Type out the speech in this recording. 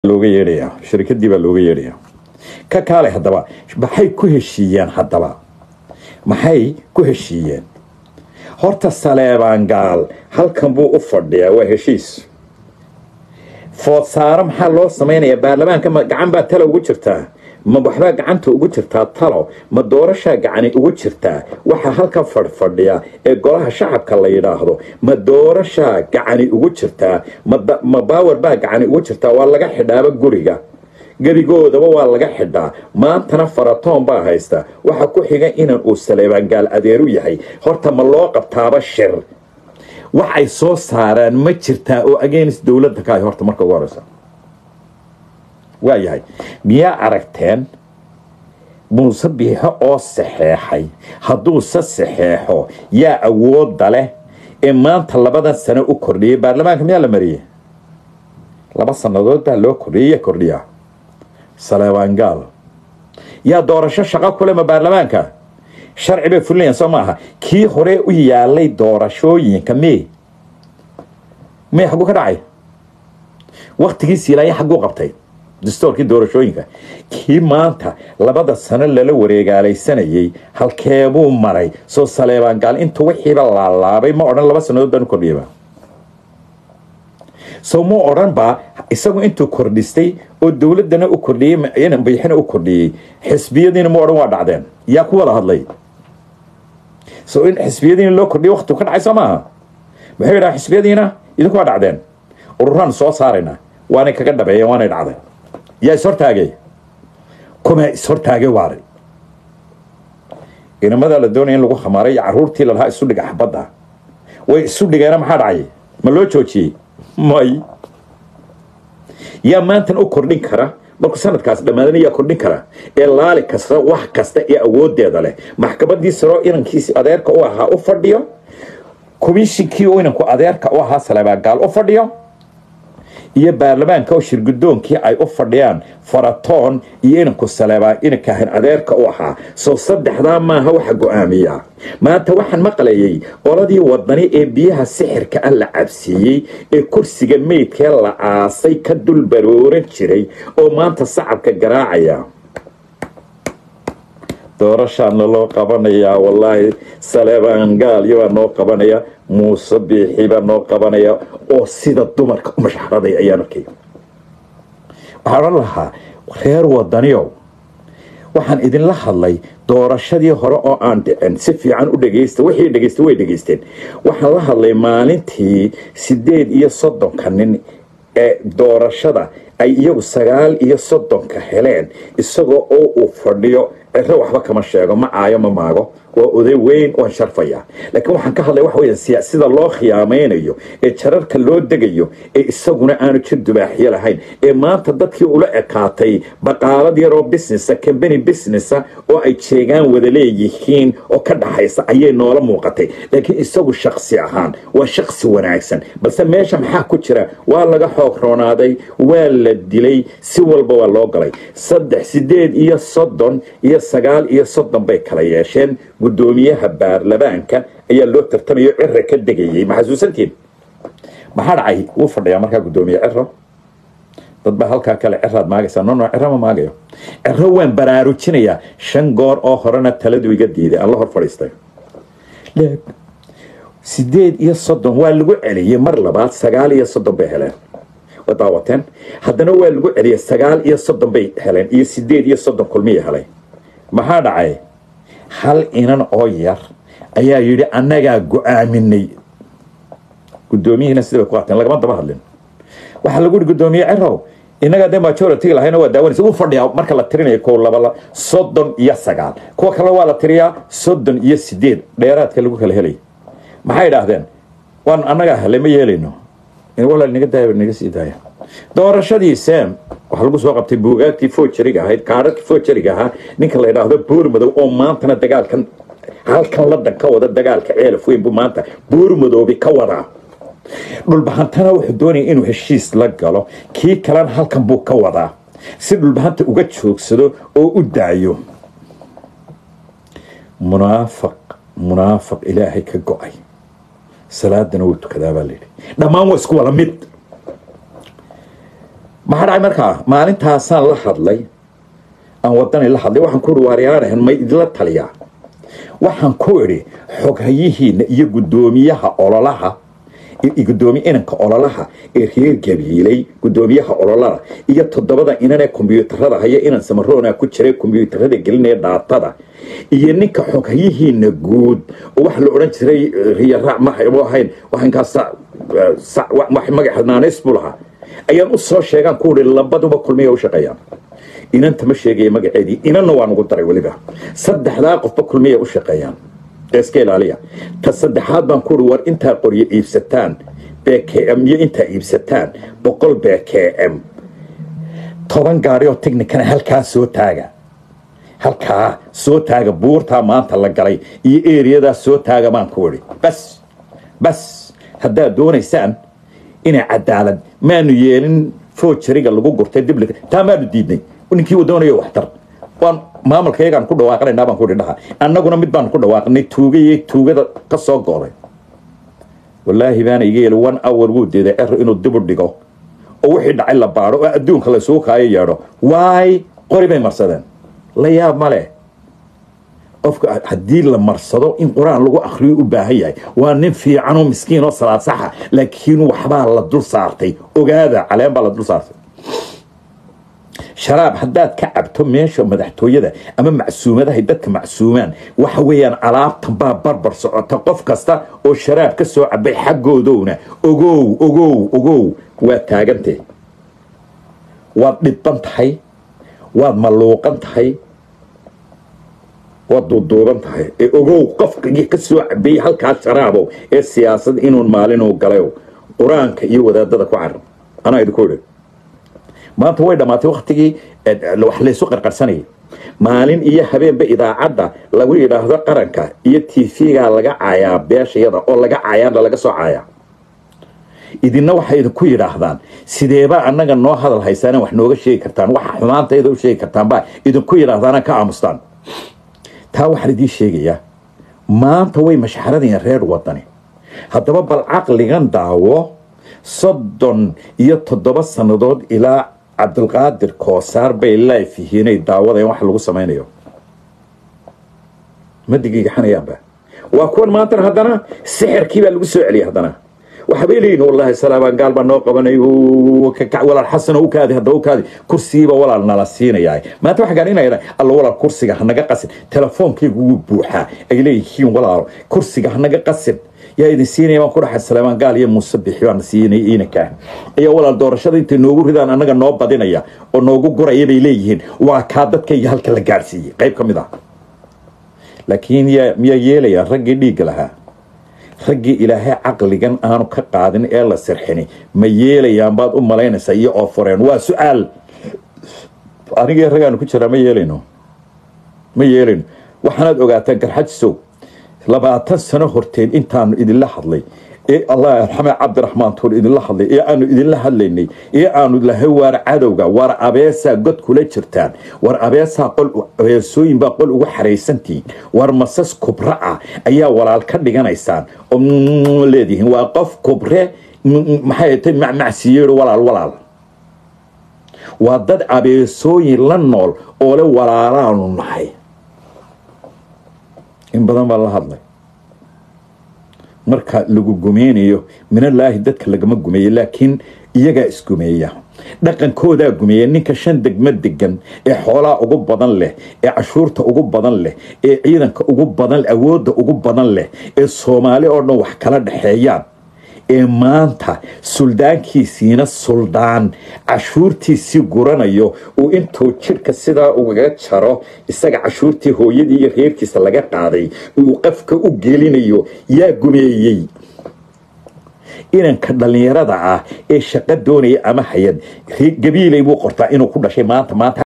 looga yeedhayaa shirkadii baa looga yeedhayaa ka kaale haddaba maxay ku heshiiyeen haddaba maxay ku heshiiyeen horta saleebaan gaal halkan buu u fadhiyaa waa heshiis foodsaaro maxaa loo samaynayaa baarlamaanka ma gacan baa talo ugu jirtaa ma waxbaa gacanta ugu jirtaa talo ma doorashaa gacani ugu jirtaa waxaa halkan fadhfadhiya ee golaha shacabka la yidhaahdo ma doorashaa gacani ugu jirtaa ma baawar baa gacani ugu jirtaa waa laga xidhaaba guriga gebigoodaba waa laga xidhaa maantana faratoon baa haysta waxaa ku xiga inan uu saleebaangaal adeeru yahay horta ma loo qabtaaba shir wax ay soo saaraan ma jirtaa oo against dowladda ka ay horta marka ugu horeysa waa yahay miyaa aragteen muuse biixo oo saxeexay hadduuse saxeexo yaa awoodda leh ee maanta labadan sano u kordhiyay baarlamaanka miyaa la mariyey laba sannadood baa loo kordhiyay yaa kordhiyaa saleebaangaal yaa doorasho shaqo kulema baarlamaanka sharci bay fulinayaan soo maaha kii hore u yaalay doorashooyinka me me xagguu ka dhacay waktigiisi ilaaya xagguu qabtay dastoorkii doorashooyinka kii maanta labada sano lala wareegaalaysanayay halkeebuu maray soo saleebaangaal intuu wixiiba laalaabay ma odhan laba sannadood baan u kordhiyaba sow ma odhan baa isagu intuu kordhistay oo dowladana u kordhiyey biixina u kordhiyey xisbiyadiina ma odhan waa dhacdeen yaa ku wada hadlay so in xisbiyadiina loo kordhiyo waktigu ka dhacay soo maaha muxuu yidhaha xisbiyadiina idinku waa dhacdeen ururaan soo saarayna waanay kaga dhabeeyeen waanay dhacday yaa ishortaagay kuma ishortaagay waaray inamadaa la doonaya in lagu khamaaray iyo caruurtii lalahaa isu dhiga xabadda way isu dhigeena maxaa dhacay ma loo joojiyey may yaa maantan u kordhin kara markuu sanadkaas dhammaadana yaa kordhin kara ee laali kasta wax kasta ee awoodeeda leh maxkamadii saroo inankiisi adeerka u ahaa u fadhiyo komishinkii u inanku adeerka u ahaa saleebaangaal u fadhiyo iyo baarlamaanka oo shirgudoonkii ay u fadhiyaan faratoon iyo inanku saleebaan inankahan adeerka u ahaa soo saddexdaa maaha waxa go-aamiya maanta waxaan maqlayay qoladii wadani ee biyaha sixirka ah la cabsiiyey ee kursiga meydkee la aasay ka dul barooran jiray oo maanta sacabka garaacaya doorashaana loo qabanayaa wallaahi saleebaan gaalyo baa noo qabanaya muuse biixi baa noo qabanaya oo sida dumarka u mashxaraday ayaan arkay waxaan odhan lahaa reer wadaniyow waxaan idinla hadlay doorashadii hore oo aan dhicin si fiican u dhegaysta wixii dhegaysta way dhegaysteen waxaan la hadlay maalintii sideed iyo soddonka nin ee doorashada ay iyagu sagaal iyo soddonka heleen isagoo oo uu fadhiyo ciro waxba kama sheego ma caayo ma maago waa oday weyn waan sharfaya laakiin waxaan ka hadlaya waxa weya sida loo khiyaamaynayo ee jararka loo degayo ee isaguna aanu jir dubaaxyo lahayn ee maanta dadkii ula ekaatay baqaalad yaroo businessa combany businessa oo ay jeegaan wada leeyihiin oo ka dhaxaysa ayay noola muuqatay laakiin isagu shaksi ahaan waa shaksi wanaagsan balse meesha maxaa ku jira waa laga xoog roonaaday waa la dilay si walba waa loo galay saddex sideed iyo soddon iyo sagaal iyo soddon bay kala yeesheen guddoomiyaha baarlamaanka ayaa loo tartamayo cira ka degayay ma xasuusantiin maxaa dhacay wuu fadhiyaa markaa guddoomiye ciro dad baa halkaa kale ciraad maagaysaa no no ciro ma maagayo ciro waan baraarujinayaa shan goor oo horena taladu iga diiday aan la hor fadhiistay sideed iyo soddon waa lagu celiyey mar labaad sagaal iyo soddon bay heleen waa daawateen haddana waa lagu celiyey sagaal iyo soddon bay heleen iyo sideed iyo soddon kulmiya helay maxaa dhacay hal inan oo yar ayaa yidhi annagaa go-aaminay guddoomiyihiina sida bay ku qaateen lagama daba hadlin waxaa lagu yihi guddoomiye cirow innagaa dee majority lahayna waa daawanaysa uu fadhiyaa marka la tirinayo kow laba soddon iyo sagaal kuwa kale waa la tiriyaa soddon iyo sideed dheeraadka lagu kala helay maxay idhaahdeen waan annagaa helay ma yeelayno walaal naga daaya naga sii daaya doorashadii sam waxaa lagu soo qabtay buugaagtii fojariga ahayd kaadhadkii fojariga ahaa ninka la idhaahdo buurmadow oo maantana dagaalkan halkan ladan ka wada dagaalka ceelaf weyn buu maanta buurmadoobi ka wadaa dhulbahantana wuxuu doonaya inuu heshiis la galo kii kalena halkan buu ka wadaa si dhulbahanta uga joogsado oo u daayo munaafiq munaafiq ilaahay ka go-ay salaadana wuu tukadaa baa layidhi dhammaan waa isku wada mid maxaa dhacay markaa maalintaasaan la hadlay aan wadani la hadlay waxaan ku ihi waaryaanahan may idinla taliyaa waxaan ku idhi xoghayihiina iyo guddoomiyaha ololaha gudoomiye inanka ololaha ee reer gabiilay gudoomiyaha ololada iyo toddobada inan ee kombyuutarada haya inan samaroona ku jiray kombyuutarada gelinaya dhaatada iyo ninka xoghayihiina guud oo waxa la odhan jiray riyaraac mahabu ahayn waxankaas magaxa naaneys buu lahaa ayaan u soo sheegaan ku ihi labaduba kulmiya u shaqeeyaan inanta ma sheegaya magaceedii inanna waan ugu daray weliba saddexdaa qofba kulmiya u shaqeeyaan iska ilaaliya ta saddexaad baan ku uri war intaa qoryo iibsataan bkm iyo intaa iibsataan boqol bkm toban gaari oo technicana halkaa soo taaga halkaa soo taaga buurtaa maanta la galay iyo eriyadaa soo taaga baan ku idhi bas bas haddaad doonaysaan inay cadaalad maanu yeelin foojariga lagu gurtay dib taa maanu diidnay ninkii uu doonayo waxtar waan maamulka yagaan ku dhawaaqanaynaa baan kuhi dhaha annaguna mid baan ku dhawaaqnay tuugaiyo tuugada ka soo go'day wallaahi baana iga yeeli one hour wuu deeday cer inuu dib u dhigo oo wixii dhacay la baadho oo adduunka laysugu kaayo yeedho waay qori bay marsadeen la yaab ma leh qofka haddii la marsado in qur-aan lagu akriyo u baahan yahay waa nin fiicanoo miskiin oo salaad saxa laakiin waxbaa la dul saartay ogaada caleen baa la dul saartay sharaab haddaad ka cabto meesha madaxtooyada ama macsuumadahay dadka macsuumaan waxa weeyaan alaabtan baa barbar socota qof kasta oo sharaab ka soo cabay xaggoodowna ogow ogow ogow waad taagantee waad dhidban tahay waad malluuqan tahay waad duuduuban tahay ee ogow qofkagii ka soo cabay halkaa sharaabow ee siyaasad inuun maalinuu galayow qur-aanka iyo wadaadada ku carab anaa idinku idhi maanta way dhammaatay waktigii wax laysu qarqarsanayay maalin iyo habeenba idaacadda lagu yidhaahdo qaranka iyo tv-ga laga caayaa beeshayada oo laga caayaana laga soo caayaa idinna waxay idinku yidhaahdaan sideebaa annaga noo hadal haysaana wax nooga sheegi kartaan waxa xumaantayda u sheegi kartaanbaa idinku yidhaahdaana ka aamustaan taa waxaan idiin sheegayaa maanta way mashxaradayeen reer wadani haddaba bal caqligan daawo soddon iyo toddoba sannadood ilaa cabdulqaadir koosaar bay life yihiinay daawadeen wax lagu samaynayo ma digigaxanayaanba waa kuwan maantana haddana sixirkii baa lagu soo celiyay haddana waxbay leeyihin wallaahi salaabaan gaal baa noo qabanay walaal xasan u kaadi hadda u kaadi kursigiiba walaal nala siinayaa maanta waxaa gaadhinaya alla walaal kursiga hanaga qasin telefoonkaygu wuu buuxaa ay leeyihiin walaal kursiga hanaga qasin yaa idin siinaya baan ku dhaxay salaamaan gaal iyo muuse bixi baan siinay iinankaa ayaa walaal doorashada intay noogu ridaan annaga noo badinaya oo noogu guraya bay leeyihiin waa kaa dadkayga halka la gaadhsiiyey qayb ka mid ah laakiin miyaa yeelayaa raggii dhiigga lahaa raggii ilaahay caqligan aanu ka qaadin ee la sirxini ma yeelayaan baad u malaynaysaa iyo oo fureen waa su-aal anigii ragaanu ku jiraa ma yeelayno ma yeelayno waxaanaad ogaataa garxajisow labaatan sano horteen intaanu idinla hadlay ee allah arxame cabdiraxmaan tuur idinla hadlay ee aanu idinla hadlaynay ee aanu lahay waar cadowga waar abeesaa god kula jirtaan war abeesaa qol abeesooyin baa qol ugu xaraysantihiin war masas kubra ah ayaa walaal ka dhiganaysaan oo leedihiin waa qof kubre maxay tay macmacsiyeero walaal walaal waa dad abeesooyin la nool oo le walaalaanu nahay in badan baa la hadlay marka lagu gumeynayo minallaahi dadka lagama gumeeyo laakiin iyagaa isgumeeya dhaqankoodaa gumeeya ninka shan degmo degan ee xoolaa ugu badan leh ee cashuurta ugu badan leh ee ciidanka ugu badan awoodda ugu badan leh ee soomaali oo dhan wax kala dhexeeyaan ee maanta suldaankiisiina suldaan cashuurtiisii guranayo uu intuu jidhka sidaa ugaga jaro isaga cashuurtii hooyadii iyo reerkiisa laga qaaday uu qafka u gelinayo yaa gumeeyey inanka dhallinyarada ah ee shaqo doonaya ama hayad gabiilay buu qortaa inuu ku dhashay maanta maanta